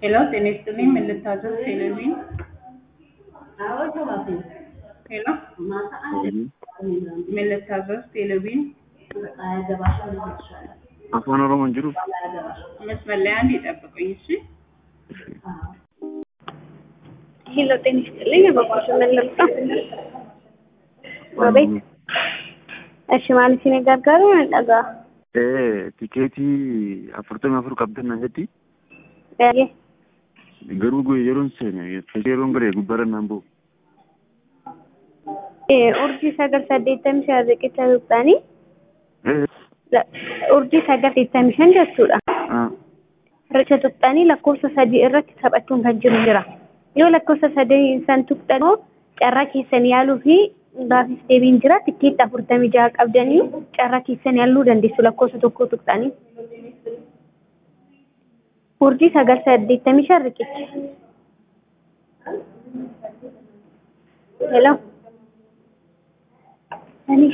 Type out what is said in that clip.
ሄሎ ጤና ይስጥልኝ ምን ልታዘዝ ቴሌቪዥን ሄሎ ምን ልታዘዝ ቴሌቪዥን afaan oromoon jiru መስመር ላይ አንድ ይጠብቁኝ እሺ ሄሎ ጤና ይስጥልኝ በቆሽ መለልታ ወቤት እሺ ማለት ሲኔ ጋርጋሩ ነጠጋ tikeetii afurtamii afur qabdan nan jetti ያየ garuu gu- yeroon seene yeroon garee gubbaarra naan bu'u urjii sagal saddeettamii shan riqicha tuqxanii urjii sagal saddeettamii shan jechuudha riqicha tuqxanii lakkoofsa sadii irratti taphachuun kan jiru jira yoo lakkoofsa sadii san tuqxanoo carraa keessan yaaluu fi gaafis deebiin jira tikkeetti afurtamii jaha qabdanii carraa keessan yaaluu dandeessu lakkoofsa tokko tuqxanii urjii sagal saddeettamii shan riqicha hello